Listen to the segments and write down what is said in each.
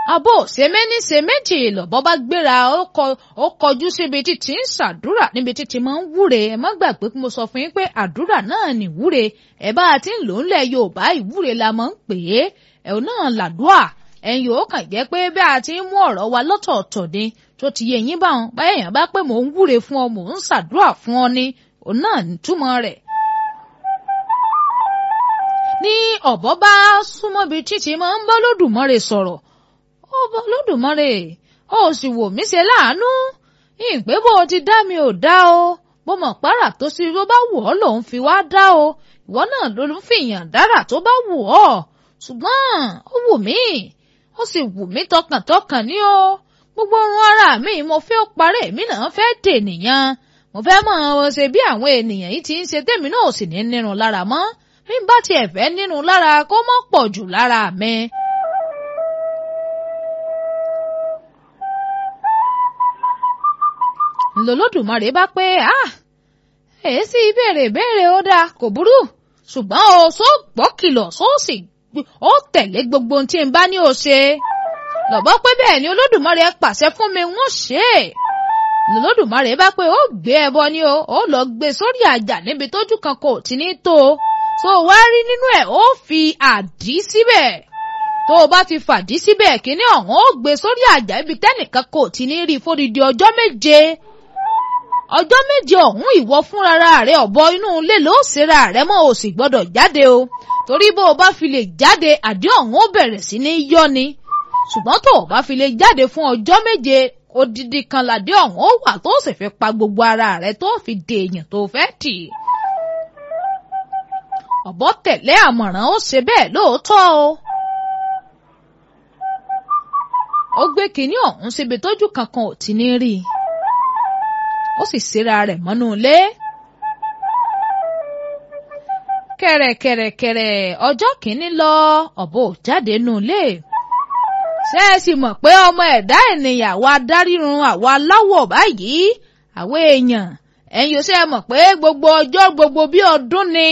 àbò ṣe méní ṣe méjì lọ́bọ́ bá gbéra ó kọjú síbi títí ń ṣàdúrà níbi títí máa ń wúre ẹ má gbàgbé pé mo sọ fún yín pé àdúrà náà ní wúre ẹ bá a ti ń lò ń lẹ̀ Yorùbá ìwúre la máa ń pè é ẹ̀ náà làdúà ẹ̀yin ò kàn jẹ́ pé bí a ti ń mú ọ̀rọ̀ wa lọ́tọ̀ọ̀tọ̀ ni tó ti yẹ yín báwọn báyẹn bá pé mò ń wúre fún ọ mò ń ṣàdúrà fún ọ ni òun náà nítumọ̀ rẹ̀ ní ọ̀bọ bá súnmọ́ bíi títí máa ń bá lódùmarè sọ̀rọ̀ ó bá lódùmarè ó sì wò mí ṣe láàánú ìpè bó o ti dá mi ò dá o bó mọ̀ pàrà tó sì ló bá wù ọ́ lòun fi wá dá o ìwọ náà ló ń fìyàn dára tó bá wù ọ́ ṣùgbọ́n ó wù mí ó sì wù mí tọkàntọkàn ní o gbogbo orun ara mi mo fẹ́ parẹ́ èmi náà fẹ́ dènìyàn mo fẹ́ mọ̀ ọ́ ṣe bí àwọn ènìyàn yìí ti ń ṣe tèmi náà ò sì ní nírun lára mọ́ bí n bá tiẹ̀ fẹ́ nínú lára kó mọ́ pọ̀ jù lára mi. ńlọlọ́dùmarè bá pé ah èyí sì béèrè béèrè ó dáa kò burú ṣùgbọ́n o sọ gbọ́ kìlọ̀ sọ sì ó tẹ̀lé gbogbo ohun tí n bá ní o ṣe lọ́bọ́ pé bẹ́ẹ̀ ni olódùmarè pàṣẹ fún mi wọ́n ṣe é ńlọlọ́dùmarè bá pé ó gbé ẹbọ ni o ó lọ gbé sórí àjà níbi tójú kan kò tí ní tó o tó o wá rí nínú ẹ̀ ó fi àdí síbẹ̀ tó o bá ti fàdí síbẹ̀ kíní ọ̀hún ó gbé sórí àjà ibi tẹ́nìkan kò tí ní rí fódìdí ọjọ́ méje ọjọ́ méje ọ̀hún ìwọ fúnra rẹ̀ ọ̀bọ inú ilé ló ṣera rẹ̀ mọ́ o sì gbọ́dọ̀ jáde o torí bó o bá fi lè jáde àdí ọ̀hún ó bẹ̀rẹ̀ sí ní yọ ni ṣùgbọ́n tó o bá fi lè jáde fún ọjọ́ méje odidi kan làdí ọ̀hún ó wà tó sì fi pa gbogbo ara rẹ̀ tó fi dèèyàn tó fẹ́ tì í ọ̀bọ tẹ̀lé àmọ̀ràn ó ṣe bẹ́ẹ̀ lóòótọ́ o. ó gbé kinní ọ̀hún síbi tójú kankan ò ti ní rí i ó sì síra rẹ̀ mọ́nú ilé. kẹ̀rẹ̀kẹ̀rẹ̀kẹ̀rẹ̀ ọjọ́ kìíní lọ ọ̀bọ ò jáde nù ilé. ṣé ẹ sì mọ̀ pé ọmọ ẹ̀dá ènìyàn àwa dárírun àwa láwọ̀ báyìí àwọn èèyàn ẹ̀yin ò ṣe é mọ̀ pé gbogbo ọjọ́ gbogbo bí ọdún ni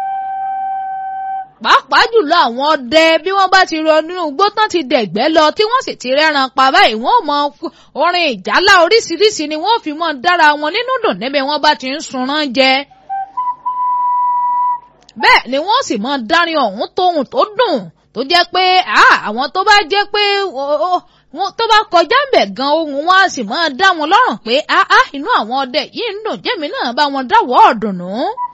pàápàá jùlọ àwọn ọdẹ bí wọ́n bá ti rọ nínú igbó tán ti dẹ̀gbẹ́ lọ tí wọ́n sì ti rẹ́ran pa báyìí wọ́n mọ orin ìjálá oríṣiríṣi ni wọ́n fi mọ dára wọn nínú dùn níbi wọ́n bá ti ń sunran jẹ. bẹ́ẹ̀ ni wọ́n sì mọ dárin ọ̀hún tóhun tó dùn tó jẹ́ pé àwọn tó bá jẹ́ pé tó bá kọjá ń bẹ̀ gan ohun wọn á sì mọ dá wọn lọ́rùn pé inú àwọn ọdẹ yìí ń dùn jẹ́mi náà bá wọn dáwọ́ ọ̀dùnnú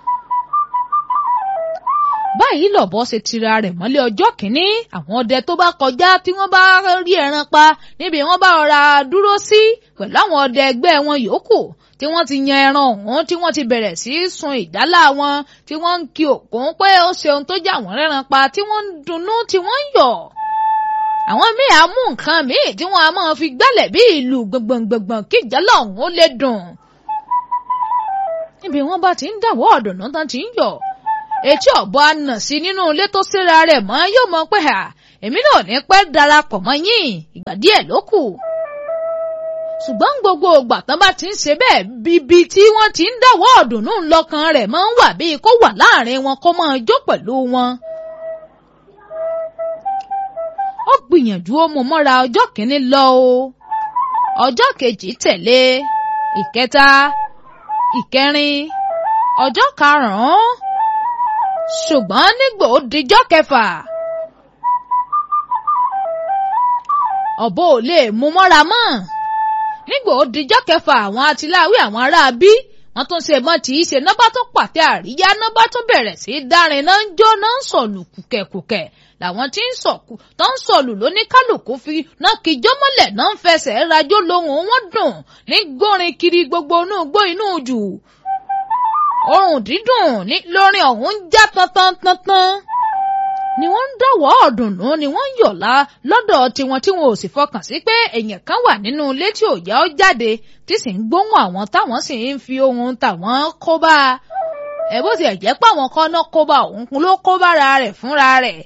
báyìí lọ̀bọ ṣe tira rẹ̀ mọ́lé ọjọ́ kìíní àwọn ọdẹ tó bá kọjá tí wọ́n bá rí ẹran pa níbi wọ́n bá rọra dúró sí pẹ̀lú àwọn ọdẹ ẹgbẹ́ wọn yòókù tí wọ́n ti yan ẹran ọ̀hún tí wọ́n ti bẹ̀rẹ̀ sí í sun ìdálá wọn tí wọ́n ń kí òkun pé ó ṣe ohun tó jẹ́ àwọn rẹ́ran pa tí wọ́n ń dunnú tí wọ́n ń yọ̀ àwọn míì á mú nǹkan míì tí wọ́n á máa fi gbálẹ̀ bí ìlú gbọ̀ngbọ̀ngbọ̀n kí ìjálá ọ̀hún ó lè dùn níbi wọ́n bá ti ń dàwọ́ ọ̀dùnnú tán ti ń yọ̀ etí ọ̀bọ àna sí nínú ilé tó síra rẹ̀ mọ́ yóò mọ pé à èmi náà ní pẹ́ darapọ̀ mọ́ yín ìgbà díẹ̀ ló kù. ṣùgbọ́n gbogbo ìgbà tán bá ti ń ṣe bẹ́ẹ̀ bíbi tí wọ́n ti ń dáwọ́ ọ̀dùnnú lọ́kàn rẹ̀ máa ń wà bíi kó wà láàrin wọn kó máa jó pẹ̀lú wọn. ó gbìyànjú ó mú mọ́ra ọjọ́ kìíní lọ o ọjọ́ kejì tẹ̀lé ìkẹta ìkẹrin ọjọ́ karùn-ún ṣùgbọ́n nígbò ó dijọ́ kẹfà ọ̀bọ ò lè mú mọ́ra mọ́ nígbò ó dijọ́ kẹfà àwọn atiláwí àwọn ará bí wọ́n tún ṣe mọ́ tí í ṣe nọ́bà tó pàtẹ àríyá nọ́bà tó bẹ̀rẹ̀ sí í dárin náà ń jó náà ń sọ̀lù kùkẹ̀kùkẹ̀ làwọn tí ń sọ̀kù tó ń sọ̀lù lóníkálùkù fi náà kíjọ́ mọ́lẹ̀ náà ń fẹsẹ̀ rajó lohùn wọn dùn ní gbórin kiri gbogbo inú igbó inú jù ohùn dídùn ní lórin ọ̀hún ń já tantan tantan ni wọ́n ń dọ̀wọ́ ọ̀dùnnú ni wọ́n ń yọ̀lá lọ́dọ̀ tiwọn tí wọn ò sì fọkàn sí pé èèyàn kan wà nínú ilé tí ò yá ọ jáde tí sì ń gbóhùn àwọn táwọn sì ń fi ohun tàwọn kó bá a ẹ bó tiẹ̀ jẹ́ pé àwọn kan náà kó bá òun ló kó bára rẹ̀ fúnra rẹ̀.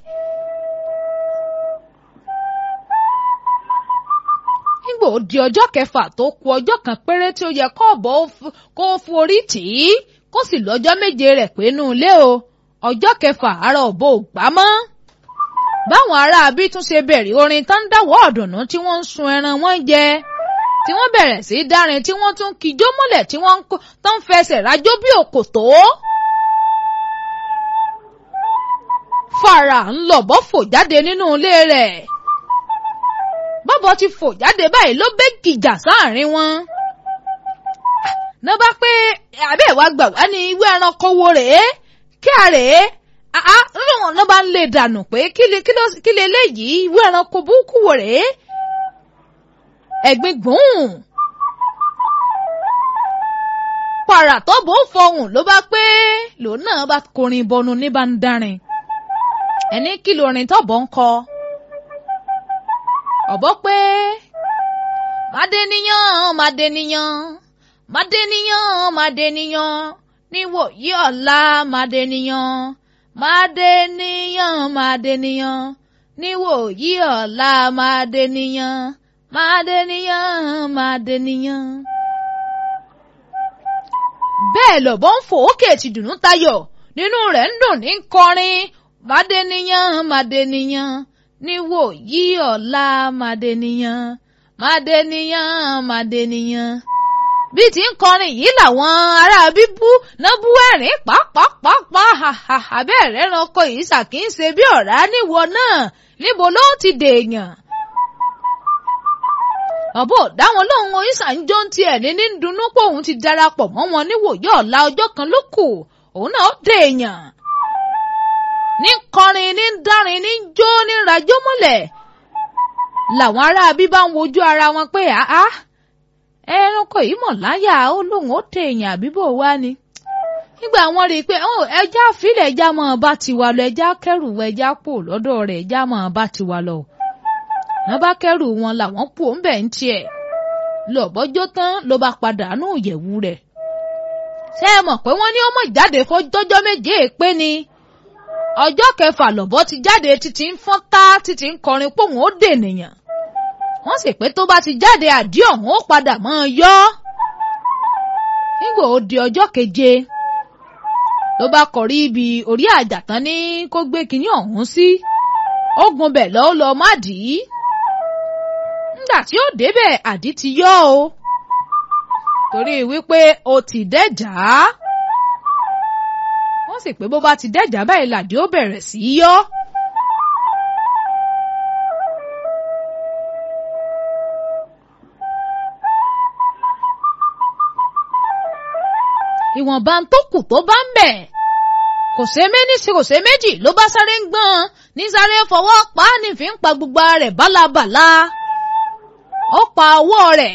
nígbà ó di ọjọ́ kẹfà tó ku ọjọ́ kan péré tí ó yẹ kó ọ̀bọ kó forí tì í kó sì lọ́jọ́ méje rẹ̀ pé nù ilé o ọjọ́ kẹfà ara ọ̀bọ ò gbá mọ́ báwọn aráabí tún ṣe bẹ̀rẹ̀ orin tó ń dáwọ́ ọ̀dùnnú tí wọ́n ń sun ẹran wọn jẹ tí wọ́n bẹ̀rẹ̀ sí í dárin tí wọ́n tún kijó mọ́lẹ̀ tí wọ́n tó ń fẹsẹ̀ rájó bí òkòtó. fara ń lọ̀bọ́ fò jáde nínú ilé rẹ̀ bọ́bọ̀ ti fò jáde báyìí ló bẹ́ gìjà sáàrin wọn. ná bá pé àbẹ́ ìwà gbà wá ní ìwé ẹranko wo rèé kí a rèé àá lóun ló bá ń lè dànù pé kí lè léyìí ìwé ẹranko burúkú wo rèé ẹ̀gbin gbùn. pàrà tó bó fọhùn ló bá pé lòun náà bá korin bọnu ní bá ń dárin ẹni kí lórin tọ́bọ̀ ń kọ. ọ̀bọ pé màdéníyàn màdéníyàn màdéníyàn màdéníyàn níwòyí ọ̀la màdéníyàn màdéníyàn màdéníyàn níwòyí ọ̀la màdéníyàn màdéníyàn màdéníyàn. bẹ́ẹ̀ lọ̀bọ ń fò ókè ti dùnú tayọ̀ nínú rẹ̀ ń dùn ní kọrin màdéníyàn màdéníyàn níwò yí ọ̀la màdéníyàn màdéníyàn màdéníyàn. bí ti ń kọrin yìí làwọn ará bíbú náà bú ẹ̀rín pàápàápàá àbẹ́ẹ̀rẹ́ ẹranko yìí ṣàkíyèsí bí ọ̀rá níwọ náà níbo ló ti dèèyàn. ọ̀bọ̀ dáwọn lóhùn oríṣà ń jó ń tiẹ̀ ní ní dunnú pé òun ti darapọ̀ mọ́ wọn níwòyí ọ̀la ọjọ́ kan ló kù òun náà dèèyàn ní kọrin ní dárin ní jó ní rajó mọ́lẹ̀ làwọn aráabí bá ń wojú ara wọn pé àá ẹranko yìí mọ̀ láyà ó lóun ó tẹ èèyàn àbíbò wá ni nígbà wọn rí i pé ẹja fílẹ̀ ẹja máa bá tiwa lọ ẹja kẹrù ẹja pò lọ́dọ̀ rẹ̀ ẹja máa bá tiwa lọ wọn bá kẹrù wọn làwọn pò ń bẹ̀ ń tiẹ̀ lọ́bọ́jọ́ tán ló bá padà nù ìyẹ̀wù rẹ̀ ṣé ẹ mọ̀ pé wọ́n ní ọmọ ìjáde fọjọ́jọ́ méje pé ni ọjọ́ kẹfà lọ́bọ́ ti jáde títí ń fọ́n tá títí ń kọrin pòun ó dènìyàn wọ́n sì pé tó bá ti jáde àdí ọ̀hún ó padà mọ́ ọ yọ́ nígbà ó di ọjọ́ keje ló bá kọrí ibi orí àjàtán ní kó gbé kinní ọ̀hún sí ó gun bẹ̀ lọ́ọ́ lọ má dì í nígbà tí ó débẹ̀ àdí ti yọ́ o torí wípé o ti dẹ́jà á wọ́n sì pé bó bá ti dẹ́jà báyìí làdí ó bẹ̀rẹ̀ sí í yọ́. ìwọ̀nba tó kù tó bá ń bẹ̀ kò ṣe méní sí kò ṣe méjì ló bá sáré ń gbọ́n ní sáré fọwọ́ pa á ní fi ń pa gbogbo rẹ̀ bálabàla ó pa ọwọ́ rẹ̀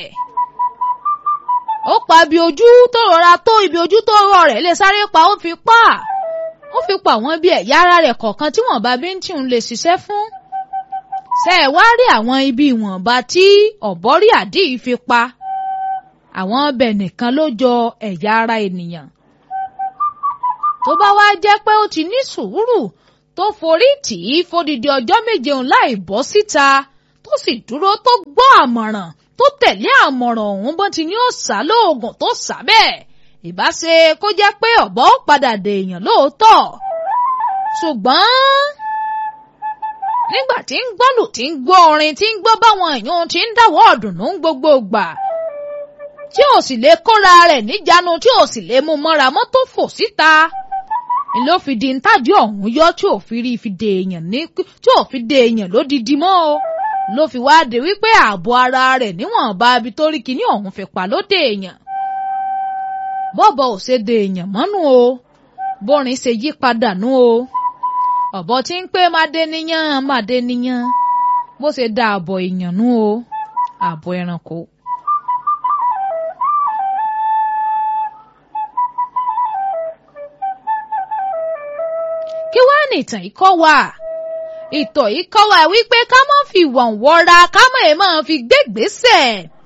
ó pa ibi ojú tó rọra tó ibi ojú tó rọ rẹ̀ lè sáré pa ó fi pa ó fi pa àwọn ibi ẹ̀yà ara rẹ̀ kọ̀ọ̀kan tí wọ́n bá bí ń tì ń lè ṣiṣẹ́ fún ṣe ẹ̀ wá rí àwọn ibi ìwọ̀nba tí ọ̀bọ́rí àdí fi pa àwọn ọbẹ̀ nìkan ló jọ ẹ̀yà ara ènìyàn tó bá wá jẹ́ pé ó ti ní sùúrù tó forí tì í fódìdí ọjọ́ méje òun láì bọ́ síta tó sì dúró tó gbọ́ àmọ̀ràn tó tẹ̀lé àmọ̀ràn ọ̀hún bọ́n ti ní ó sá lóògùn tó sá bẹ́ẹ̀ ìbá ṣe kó jẹ́ pé ọ̀bọ ó padà dèèyàn lóòótọ́ ṣùgbọ́n nígbà tí ń gbọ́lù tí ń gbọ́ orin tí ń gbọ́ báwọn èèyàn ti ń dáwọ́ ọ̀dùnnú gbogbo gbà tí ò sì lè kóra rẹ̀ níjànú tí ò sì lè mú mọ́ra mọ́tò fò síta ló fi di ntájú ọ̀hún yọ tí ò fi rí fi de èèyàn ní tí ò fi de èèyàn lódìdí mọ́ o ló fi wá de wípé ààbò ara rẹ̀ níwọ̀nba ibi tó rí kíní ọ̀hún fi pa ló de èèyàn bọ́bọ̀ ò ṣe de èèyàn mọ́nú o bórin ṣe yí padà nú o ọ̀bọ tí ń pé máa dé níyàn máa dé níyàn bó ṣe da ààbọ̀ èèyàn nú o ààbọ̀ ẹranko. kí wá ní ìtàn yìí kọ́ wa ìtàn yìí kọ́ wa wípé ká má fi wọ̀n wọra ká má ẹ̀ máa fi gbégbèsè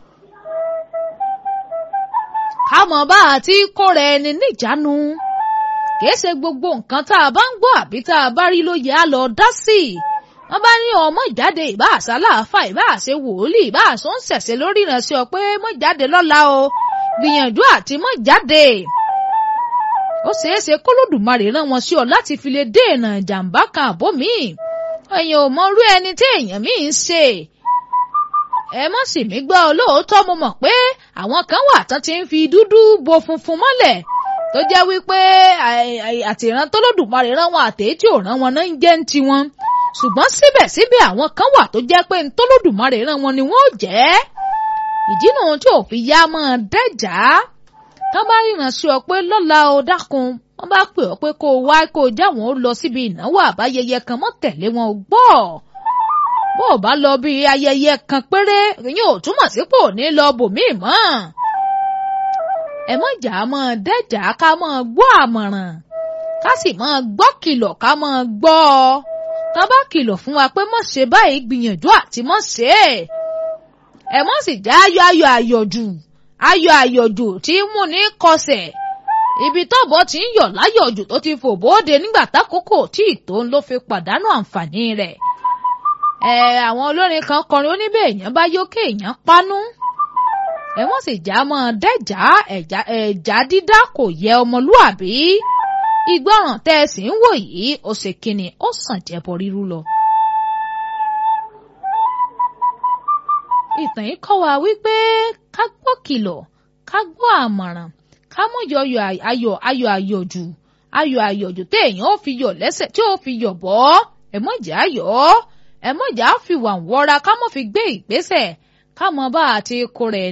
ká mọ̀ bá àti kóra ẹni níjánu kìí ṣe gbogbo nǹkan tá a bá ń gbọ́ àbí tá a bá rí ló yẹ á lọ dá sí i wọ́n bá ní ọmọ ìjáde ìbá àṣà láàfà ìbá àṣẹ wòlíì ìbá àṣọ ń ṣẹ̀ṣẹ̀ lórí ìrìnàṣẹ́ ọ pé mọ́ jáde lọ́la o gbìyànjú àti mọ́ jáde ó ṣeéṣe kólódùmarè rán wọn sí ọ láti fi lè dènà ìjàmbá kan àbó míì èèyàn ò mọrú ẹni tí èèyàn míì ń ṣe ẹ mọ̀ sí mi gbọ́ olóòótọ́ mo mọ̀ pé àwọn kan wà tán ti ń fi dúdú bo funfun mọ́lẹ̀ tó jẹ́ wípé àtìrán tọ́lọ́dùmarè rán wọn àtẹ̀yí tí ò rán wọn náà ń jẹ́ ń tiwọn ṣùgbọ́n síbẹ̀síbẹ̀ àwọn kan wà tó jẹ́ pé tọ́lọ́dùmarè rán wọn ni wọ́n jẹ́ ìdí nu tí ò fi yá mọ́ dẹ́jà tán bá ríran sí ọ pé lọ́la o dákun wọ́n bá pè ọ́ pé kó o wá kó o jáwọn ó lọ síbi ìnáwó àbáyẹyẹ kan mọ́ tẹ̀lé wọn ò gbọ́ bó o bá lọ bí ayẹyẹ kan péré ìyẹn ò túmọ̀ sí pò ní lọ bòmíì mọ́ ẹ mọ̀ jà mọ́ dẹ́jà ká mọ́ gbọ́ àmọ̀ràn ká sì mọ́ gbọ́ kìlọ̀ ká mọ́ gbọ́ ọ tá bá kìlọ̀ fún wa pé mọ̀ ṣe báyìí gbìyànjú àti mọ̀ ṣe é ẹ mọ̀ sì já ayọ̀ ayọ̀ àyọ̀jù ayọ̀ àyọ̀jù tí ń mú ní kọsẹ̀ ibi tọ́bọ̀ tí ń yọ̀ láyọ̀jù tó ti fò bóde nígbà tákòókò tí ìtò ń ló fi pàdánù àǹfààní rẹ̀ ẹ àwọn olórin kan kọrin oníbẹ̀ èèyàn bá yókè èèyàn pánú ẹ wọ́n sì já mọ́ dẹ́jà ẹ̀já dídá kò yẹ ọmọlúàbí ìgbọràn tẹ́ ẹ sì ń wò yìí ó ṣe kíni ó sàn jẹ́bọ rírú lọ. ìtàn yìí kọ́ wa wípé ká gbọ́ kìlọ̀ ká gbọ́ àmọ̀ràn ká mọ̀ yọyọ ayọ̀ ayọ̀ àyọ̀jù ayọ̀ àyọ̀jù téèyàn ó fi yọ̀ lẹ́sẹ̀ tí ó fi yọ̀ bọ́ ẹ mọ̀ jà yọ̀ ẹ mọ̀ jà fi wà wọ́ra ká mọ̀ fi gbé ìgbésẹ̀ ká mọ̀ bá àti kó rẹ̀